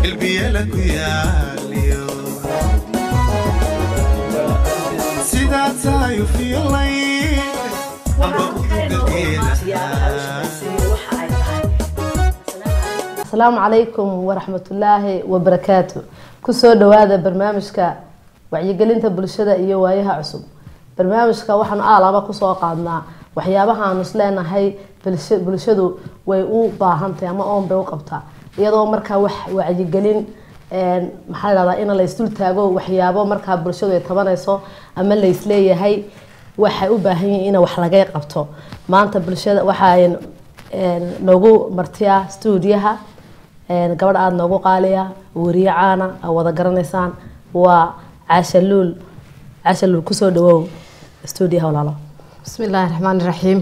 ilbiyala ku yaaliyo sidaa tahay u fiilayn amba u dulgeelahaa asalaamu calaykum waraxmatullaahi wabarakaatu kusoo dhawaada barnaamijka wacyigelinta bulshada iyo waayaha cusub barnaamijka waxaanu aalaba kusoo qaadnaa waxyaabahaanu isleenahay bulsha- bulshadu way u baahantahay ama oon bay u qabtaa iyadoo markaa wax wacyigelin een, maxaa la dhahdaa in la isdul taago waxyaabo markaa bulshadu ay tabanayso ama la isleeyahay waxay u baahan yihiin in wax laga qabto maanta bulshada waxaa noogu martiyaa stuudiyaha een, gabadh aada noogu qaaliya weriye caana aa wada garanaysaan waa cashaluul cashaluul kusoo dhawow stuudiyaha walaalo bismi illaahi raxmaan iraxiim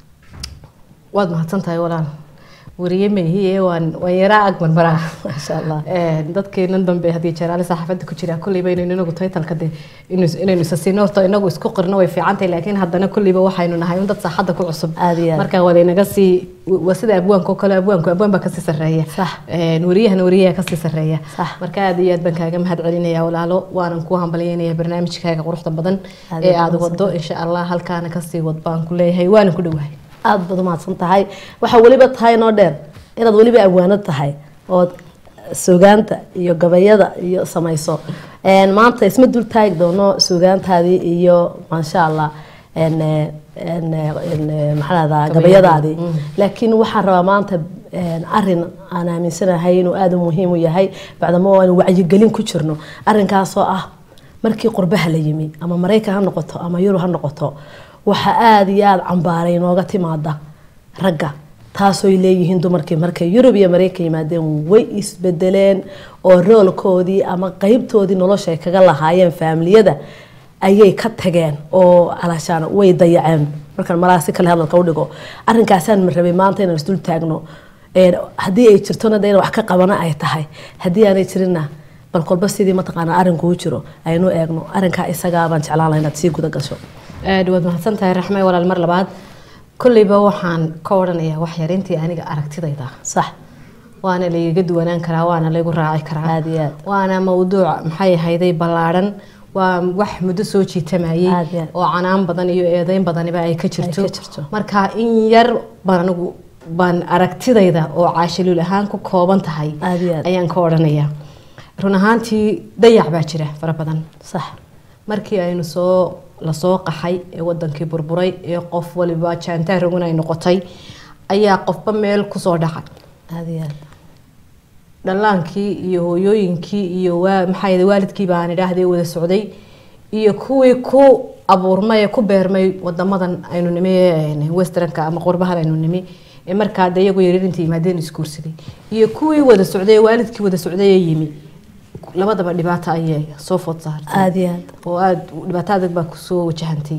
waad mahadsantahay walaal weriye maihiye waan waan yaraa ag marmaraa maasha allah dadkeenan dambe haddii jaraale saxaafadda ku jiraa kolleyba inaynu inagu taytalka de inu- inaynu isa siino horta inagu isku qirno way fiicantahay laakiin haddana kolleyba waxaynu nahay un dad saaxadda ku cusub Aad iyo aad. marka waa laynaga sii waa sida abwaanka oo kale abwaanku abwaan baa kasii sarreeya Sax. Een, wariyahana wariyaha kasii sarreeya Sax. marka aad iyo aad baan kaaga mahad celinaya walaalo waanan ku hambalyeynaya barnaamijkaaga quruxda badan Aad ee iyo aad aad wado insha allah halkaana kasii wad baan ku leeyahay waana ku dhowahay aada baad umahadsan tahay waxaa weliba tahay noo dheer inaad weliba abwaano tahay ood sugaanta iyo gabayada iyo samayso Een, maanta isma dul taagi doono sugaantaadii iyo maasha allah een, eh, een, eh, een, eh, maxaa lahdaa gabayadaadii laakiin waxaan rabaa maanta een, arin aan aaminsanahay inuu aada u muhiim u yahay bacdamo aanu wacyigelin ku jirno arinkaasoo ah markii qurbaha la yimi ama maraykan ha noqoto ama yurub ha noqoto waxaa aada iyo aada cambaaray inooga timaada ragga taasooy leeyihiin dumarkii markay yurub iyo maraykan yimaadeen way isbedeleen oo roolkoodii ama qeybtoodii nolosha ay kaga lahaayeen faamiliyada ayay ka tageen oo alaashaan way dayaceen markaan malaha si kale hadalka u dhigo arrinkaasaan rabay maanta inaan isdul taagno Een, haddii ay jirtona de in wax ka qabana ay tahay haddii aanay jirinna bal kolba sidii mataqaanaa arrinkuu jiro aynu eegno arrinkaa isagaa baan jeclaan lahaa inaad sii guda gasho aad waad mahadsan tahay raxme walaal mar labaad kolleyba waxaan ka odhanayaa wax yar intii aniga aragtidayda sax waana laygaga duwanaan karaa waana laygu raaci karaa aada iyo aad waana mawduuc maxay ahayday ballaadhan waa wax muddo soo jiitamayay Aad iyo aad. oo canaan badan iyo eedeyn badaniba ay ka jirto Ay ka jirto. marka in yar baan anigu baan aragtidayda oo caashiluul ahaan ku kooban tahay Aad iyo aad. ayaan ka odhanayaa run ahaantii dayac baa jira fara badan sax markii aynu soo lasoo qaxay ee wadankii burburay ee qof waliba jaantaa rogan ay noqotay ayaa qofba meel kusoo dhacay aada iyo aad dhallaankii iyo hooyooyinkii iyo waa maxaa yidhi waalidkii baan idhaahdee wada socday iyo kuwii ku abuurmay ee ku beermay wadamadan aynu nimi ee westernka ama qurbahan aynu nimi ee markaa de iyagu yaryar inta yimaadeen isguursaday iyo kuwii wada socday ee waalidkii wada socday ee yimi labadaba dhibaato ayay soo food saartay aada iyo aad oo aada dhibaato adag baa kusoo wajahantay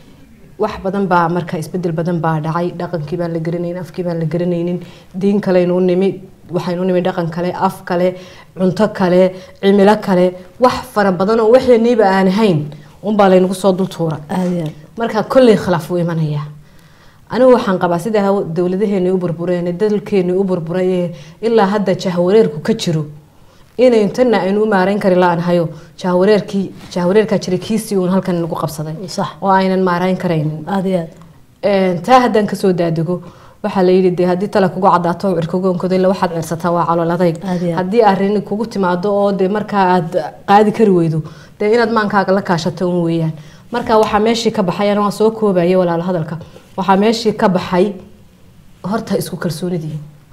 wax badan baa marka isbedel badan baa dhacay dhaqankii baan la garanaynin afkii baan la garanaynin diin kaleynu u nimi waxaynu u nimi dhaqan kale af kale cunto kale cimilo kale wax fara badan oo waxeeniiba aan ahayn unbaa laynagu soo dul tuura aada iyo aad marka kolley khilaaf wuu imanaya anigu waxaan qabaa sida haw- dowladaheeni u burbureen ee dalkeeni u burburay ee ilaa hadda jahwareerku ka jiro inay intana aynu u maarayn kari la-aanhayo jahwareerkii jahwareerkaa jiray kiisii uun halkan nagu qabsaday sax oo aynan maarayn karaynin aada iyo aad Een, taa haddaan kasoo daadego waxaa la yidhi dee haddii tala kugu cadaato cirkogoonkoda ila waxaad cirsataa waa calool adayg Aad iyo aad. haddii arrin kugu timaado oo dee markaa aad qaadi kari weydo dee inaad maankaaga la kaashato un weeyaan marka waxaa meeshii ka baxay ana waan soo koobayay walaalo hadalka waxaa meeshii ka baxay horta isku kalsoonidii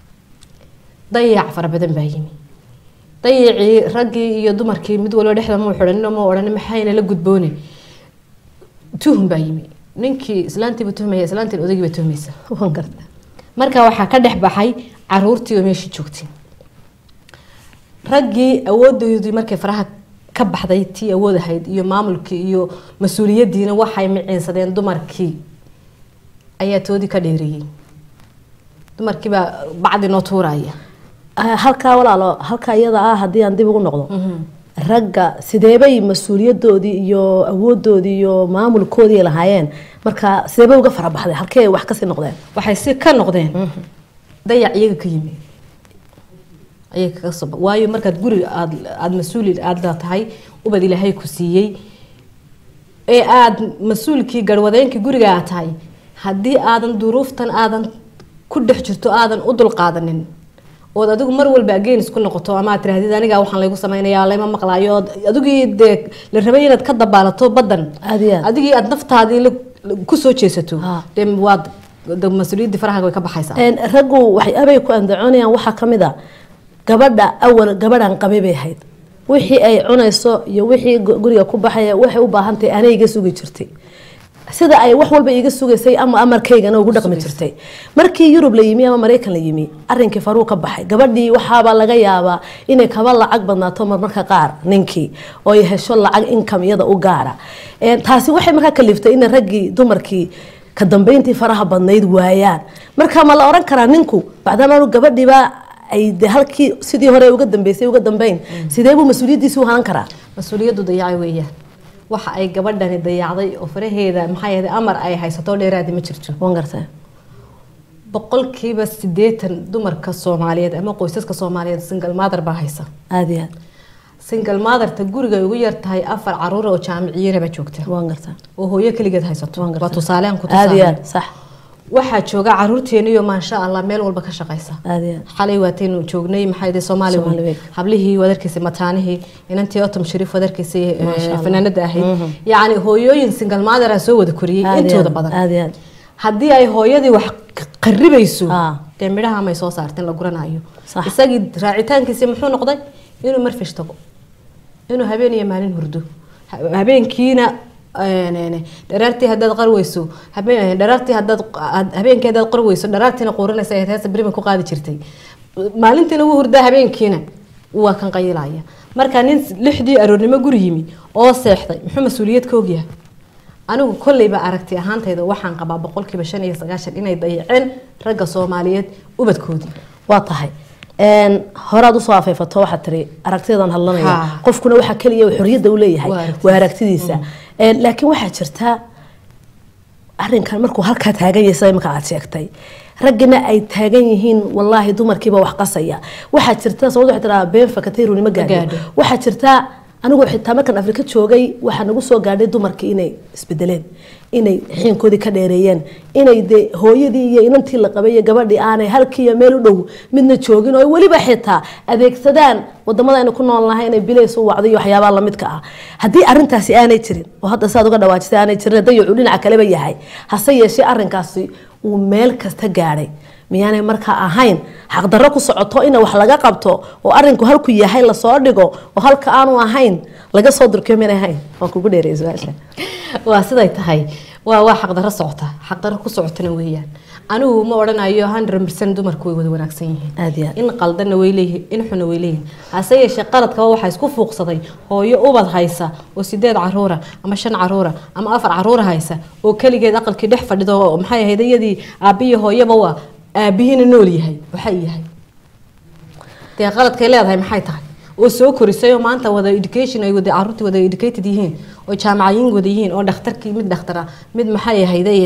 dayac fara badan baa yimi dayacii raggii iyo dumarkii mid walba dhexda muu xidhanin ma odhan maxayna la gudboone tuhum baa yimi ninkii islaantiiba tuhmaya islaantiin odaygiiba tuhmaysa waan garta marka waxaa ka dhex baxay caruurtii oo meeshii joogtay raggii awoodoodii markay faraha ka baxday tii awood ahayd iyo maamulkii iyo mas-uuliyadiina waxay miciinsadeen dumarkii ayaa toodii ka dheereeyey dumarkiibaa bacdi noo tuuraya Ah, halkaa walaalo halkaa iyada ah haddii aan dib ugu noqdo ragga sideebay mas-uuliyadoodii iyo awoodoodii iyo maamulkoodii lahaayeen marka sideebay uga farabaxday halkee wax kasii noqdeen waxay si ka noqdeen dayac iyaga ka yimi ayay kaga soo ba- waayo markaad guri aad aada mas-uuli aada tahay ubad ilaahay ku siiyey ee aada mas-uulkii garwadeenkii guriga aad tahay haddii aadan duruuftan aadan ku dhex jirto aadan u dulqaadanin ood adigu mar walba again isku noqoto ama aad tirahdid aniga waxaan laygu samaynayaa layma maqlaayo ood adigii dee la rabay inaad ka dabaalato badan Aad iyo aad. adigii aad naftaadii la- la- kusoo jeesato Ha. dee waad de mas-uuliyaddii farahaga way ka baxaysaa Een, raggu waxyaabay ku andacoonayaan waxaa ka mid a gabadha awal gabadhan qabay bay ahayd wixii ay cunayso iyo wixii gu- guriga ku baxaya waxay u baahan tahay anay iga sugi jirtay sida ay wax walba iga sugaysay ama amarkaygana ugu dhaqmi jirtay markii yurub la yimi ama maraykan la yimi arrinkii faruu ka baxay gabadhii waxaaba laga yaabaa inay kaba lacag badnaato marmarka qaar ninkii oo ay hesho lacag income iyada u gaara Een, taasi waxay markaa kaliftay in raggii dumarkii ka dambeyntii faraha badnayd waayaan marka ma la oran karaa ninku bacdamaanu gabadhiiba ay de halkii sidii hore uga dambeysay uga dambeyn sidee buu mas-uuliyaddiisi u hanan karaa mas-uuliyaddu dayacay weeyaan waxa ay gabadhani dayacday oo faraheeda maxaa yeelay amar ay haysato dheeraadi ma jirto wan gartay boqolkiiba sideetan dumarka soomaaliyeed ama qoysaska soomaaliyeed single mother baa haysa aada iyo aad single motherta guriga ay ugu yar tahay afar caruur oo jaamiciyana baa joogta waan gartaa oo hooyo keligeed haysato waan waa gartaa tusaalean ku aada iyo tusaale aad sax waxaa jooga caruurteeniyo maasha allah meel walba ka shaqaysa aada iyo aad xalay waataynu joognay maxaa yidhi soomaali Soomaali weyn weyn. hablihii wadarkiisay mataanihii inantii otom shariif wadarkiisay Maasha Allah. fanaanada ahayd yacni hooyooyin single mother ah soo wada koriyey Aada iyo intooda aad, badan aada iyo aad haddii ay hooyadii wax q- qaribayso Ah. dee midhaha may soo saarteen la guranayo Sax. isagii raacitaankiisi muxuu noqday inuu marfish tago inuu habeen iyo maalin hurdo Ha- habeenkiina een, een, dharaartii haddaad qarweyso habeen dharaartii haddaad had- habeenkii haddaad qarweyso dharaartiina quurinaysa ee heesa beriban ku qaadi jirtay maalintiina wuu hurdaa habeenkiina waa kan qayilaya marka nin lixdii aroornimo guri yimi oo seexday muxuu mas-uuliyad ka ogyahay anigu kolleyba aragti ahaantayda waxaan qabaa boqolkiiba shan iyo sagaashan inay dayaceen ragga soomaaliyeed ubadkoodii waa tahay Een, horaad usoo afeefato waxaad tiri aragtiyadan hadlanaya Ha. qofkuna waxaa keliya uu xorriyadda u leeyahay Waa aragtidiisa. waa aragtidiisa Een, laakiin waxaa jirta arrinkan markuu halkaa taagan yahay sida imika aad sheegtay raggina ay taagan yihiin wallaahi dumarkiiba wax qasaya waxaa jirta sababta waxay tiraa been fakatay runimo gaadho gaadho. waxaa jirta anigu xitaa markaan afrika joogay waxaa nagu soo gaadhay dumarkii inay isbedeleen inay xiinkoodii ka dheereeyeen inay de hooyadii iyo inantii la qabay iyo gabadhii aanay halkii iyo meel u dhow midna joogin oo ay weliba xitaa adeegsadaan wadamada aynu ku nool nahay inay bilays u wacdo iyo waxyaabaha lamidka ah haddii arintaasi aanay jirin oo hadda siaad uga dhawaajisay aanay jirin dayacu dhinaca kaleba yahay hase yeeshee arinkaasi uu meel kasta gaadhay miyaanay markaa ahayn xaqdarro ku socoto in wax laga qabto oo arinku halku yahay lasoo dhigo oo halka aanu ahayn laga soo durkiyo miyanay ahayn waan kugu dheereeyay su-aasha waa siday tahay waa waa xaqdarro socota xaqdarro ku socotana weeyaan anigu ma odhanayo hundred percent dumarku way wada wanaagsan yihiin aada iyo aad in qaldanna way leeyihiin in xunna way leeyihiin hase yeeshee qaladkaba waxaa isku fuuqsaday hooyo ubad haysa oo sideed caruura ama shan caruura ama afar caruura haysa oo keligeed aqalkii dhex fadhido oo maxay ahayd iyadii aabbiyo hooyaba waa aabihiina nool yahay waxay yahay dee qaladkay leedahay maxay tahay oo soo korisay oo maanta wada education ay wada caruurtii wada educated yihiin oo jaamacayin wada yihiin oo dhakhtarkii mid dhakhtara mid maxay ahayday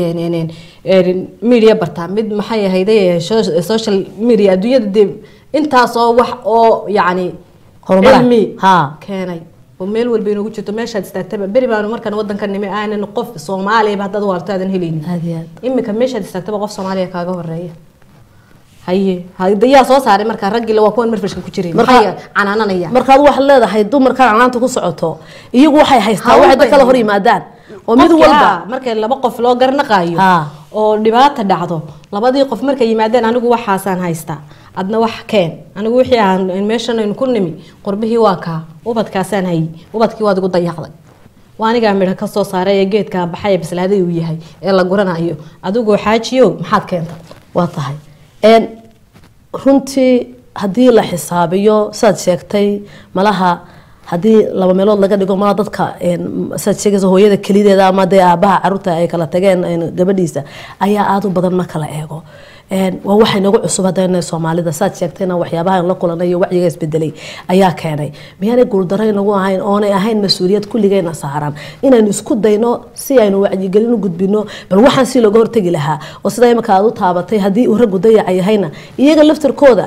media bartaa mid maxay ahayday social media adduunyada dee intaas oo wax oo yacni Horumar ah. cilmi Ha. keenay oo meel walba inoogu jirto meeshaad istaagtaba beri baanu markaan wadanka nimi aanan qof soomaaliyaba haddaad waarto aadan helaynin aada iyo aad imika meeshaad istaagtaba qof soomaaliya kaaga horeeya haye hada yaa soo saaray markaa raggii waa kuwan marfashka ku jiray Marka- maxay canaananaya markaad waxaad leedahay dumarkan canaanta ku socoto iyagu waxay haystaan Hawl waxay dad bay kala hor haystaan. yimaadaan oo mid Qofkii, walba haa, markay laba qof loo garnaqaayo Ha. oo dhibaata dhacdo labadii qof markay yimaadeen anigu waxaasaan haystaa adna wax keen anigu wixii aan meeshan aynu ku nimi qurbihii waa kaa ubadkaasaan hayy ubadkii waad igu dayacday waa anigaa midho ka soo saaray ee geedka baxay ee bislaaday uu yahay ee la guranayo adigoo xaajiyo maxaad keenta waa tahay Een, runtii haddii la xisaabiyo saad sheegtay malaha haddii laba meelood laga dhigo malaha dadka een, saad sheegaysa hooyada kelideeda ama dee aabaha caruurta ay kala tageen een, gabadhiisa ayaa aada u badan marka la eego Een, waa waxay nagu cusub haddana soomaalida saad sheegtayna waxyaabaha la kulanay iyo wacyiga isbedelay ayaa keenay miyaanay guuldarro inagu ahayn oonay ahayn mas-uuliyad kulligayna saaran inaynu isku dayno si aynu wacyigelin u gudbino bal waxaan si looga hortegi lahaa oo sida imika aad u taabatay haddii uu raggu dayaca yahayna iyaga laftarkooda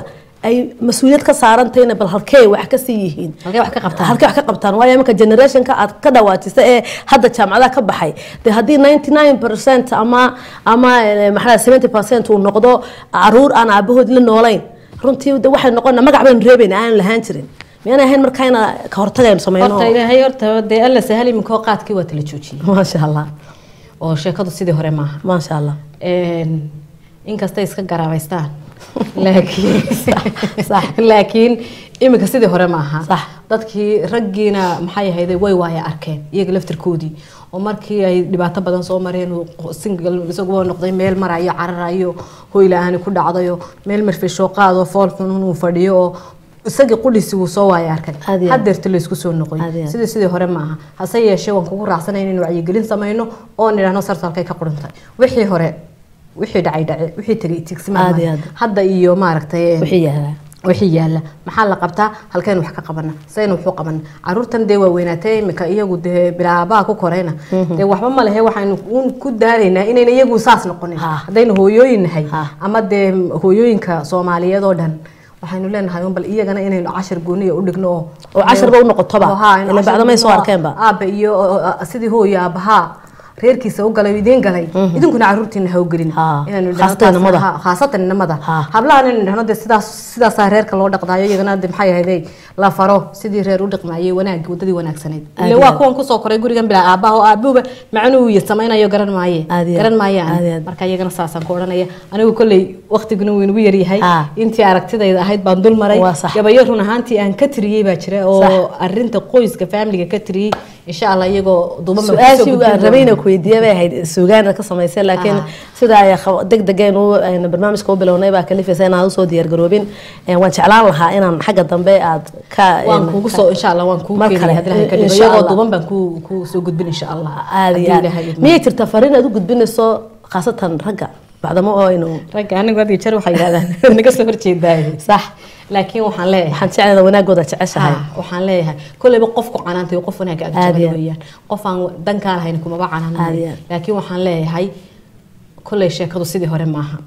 ay mas-uuliyad ka saarantayna bal halkee wax ka sii yihiin halkee wax ka qabtaan halkay wax ka qabtaan waayo iminka generationka aad ka dhawaajisa ee hadda jaamacadaha ka baxay dee haddii 99 percent ama ama eh, maxaa 70 percent uu noqdo caruur aan aabahood la noolayn runtii de waxay noqona magac baynu reebayna aan lahaan jirin miyaanay ahayn markaa ina ka hortagaynu sameyno horta ilaahay horta dee alla sahal iminkoo qaadkii waa tala joojiyey maasha allah oo sheekadu sidii hore maaha maasha allah Een, inkastay iska garaabaystaan laakiin sax. laakiin iminka sidii hore maaha Sax. dadkii raggiina maxay ahayday way waaya arkeen iyaga laftirkoodii oo markii ay dhibaato badan soo mareen uu single isaguba noqday meel marayo cararayo hoy la-aani ku dhacdayo meel marfishoo qaado fool xunun uu fadhiyo oo isagii qudhiisi wuu soo waaya arkay Aad iyo aad. hadeerta laysku soo noqoy Aad iyo aad. sidii sidii hore maaha hase yeeshee waan kugu raacsanay inaynu wacyigelin samayno oo nidhaahno sarsalkay ka qurintay wixii hore wixii dhacay dhace wixii tegay tigsimaa Aad iyo aad. hadda iyo maaragtay wixii yaala wixii yaala maxaa la qabtaa halkeen wax ka qabana sayna wuxuu qabana caruurtan dee waa weynaatee imika iyagu dee bilaabaha ku koreyna dee waxba ma lehe waxaynu uun ku daaraynaa inayna iyagu saas noqonin Ha. haddaynu hooyooyin nahay Ha. ama dee hooyooyinka soomaaliyeed oo dhan waxaynu leenahay un bal iyagana inaynu cashar gooniya u dhigno oo Oo cashar u noqotoba. Oo, ha, inuu Ila cashar bacdo may soo dhigno, arkeenba. aabe iyo oo, oo, sidii hooyo aabaha reerkiisa u galay idiin galay idinkuna caruurtiina ha u gelin Ha. Inaanu idhaahno Khaasatan taas- inamada. ha, khaasatan inamada Ha. hablahan inaynu dhahno dee sidaas sidaasaa reerka loo dhaqdaayo iyagana de maxay ahayday la faro sidii reer u dhaqmaayay wanaagii wadadii wanaagsanayd Aad ile iyo waa aad. kuwan kusoo koray gurigan bilaa aabaha oo aabuhuba macnuhu iyo samaynayo garan maaye Aad iyo aad. garan Aad iyo maayaan aad. marka iyagana saasaan ku odhanaya anigu kolley waqtiguna wuu inagu yaryahay Ha. intii aragtidayda ahayd baan dul maray Waa sax. gabayo run ahaantii aan ka tiriyey baa jira Sax. oo arinta qoyska faamiliga ka tiriyey insha allah iyagoo duuban baan kusoo su-aashii gudbin aan doonaa. rabayna ku weydiiya bay ahayd suugaana ka samaysay laakiin Aha. sida ay deg degeen u ayna barnaamijka u bilownay baa kalifaysa inaan usoo diyaargaroobin Eh, waan jeclaan lahaa inaan xagga dambe aad ka waan kugu soo insha allah waan kugu Mar keenaya kale, haddii ilahay ka dhigo insha iyagoo Allah. duuban baan ku ku soo gudbin insha allah aad iyo Haddii aad Ilaahay idmo. miyay jirtaa fariin aad u gudbinayso khaasatan ragga bacdamo oo aynu ragga anigu had iyo jeer waxay yidhahdaan naga soo horjeedaaye sax laakiin waxaan leeyahay waxaan jeclada wanaagooda jeceshahay Ha, waxaan leeyahay kolleyba qofku canaantay qof wanaag ag Aad iyo jecel aad. weeyaan qof aan dankaa lahayn kumaba Aad iyo canaanay aad. laakiin waxaan leeyahay kolley sheekadu sidii hore maaha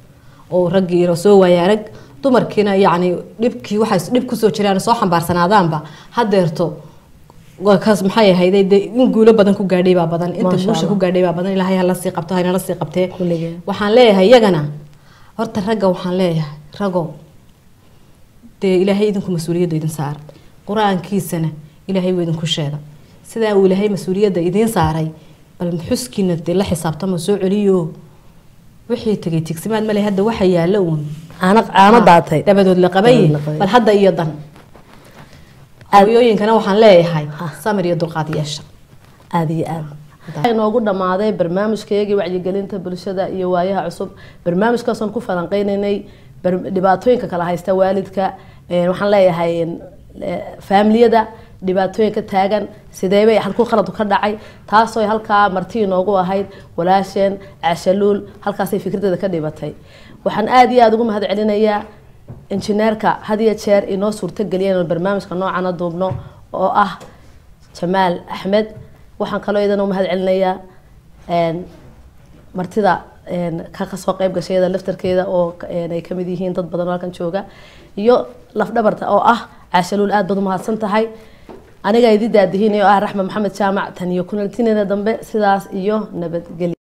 oo raggiina soo waaya arag dumarkiina yacni dhibkii waxay dhib kusoo jiraan soo xambaarsanaadaanba hadeerto waa kaas maxay ahayday dee in guulo badan ku gaadhay baa badan inta Masha guusha Allah. ku gaadhay baa badan ilaahay hala sii qabto haynala sii qabtee Kulligeen. waxaan leeyahay iyagana horta ragga waxaan leeyahay rago dee ilaahay idinku mas-uuliyadda idin saara qur-aankiisana ilaahay wuu idinku sheega sidaa uu ilaahay mas-uuliyadda idiin saaray bal xuskiina dee la xisaabtama soo celiyo wixii tegay tigsimaad male hadda waxa yaalla uun caano caano daatay dabadood la qabaye Dabadood la qabay. bal hadda iyo dan Aad- hooyooyinkana waxaan leeyahay samir iyo dulqaad yeesha aada iyo aad waxaa inoogu dhammaaday barnaamijkaygii wacyigelinta bulshada iyo waayaha cusub barnaamijkaasaan ku falanqeynaynay bar- dhibaatooyinka kala haysta waalidka Eh, waxaan leeyahay eh, faamiliyada dhibaatooyinka taagan sideebay halkuu qaladu ka dhacay taasoo halkaa marti inoogu ahayd walaasheen cashaluul halkaasay fikradeeda ka dhibatay waxaan aada iyo aada ugu mahad celinayaa injineerka had iyo jeer inoo suurtogeliya inaan barnaamijka noocana duubno oo ah jamaal axmed waxaan kaloo idan u mahad celinayaa een, martida een, ka kasoo qayb gasheeda laftarkeeda oo een, ay kamid yihiin dad badan oo halkan jooga iyo lafdhabarta oo ah caashaluul aad baad u mahadsan tahay aniga idi daadihiin oo ah raxme maxamed jaamac tan iyo kunaltineeda dambe sidaas iyo nabadgelyo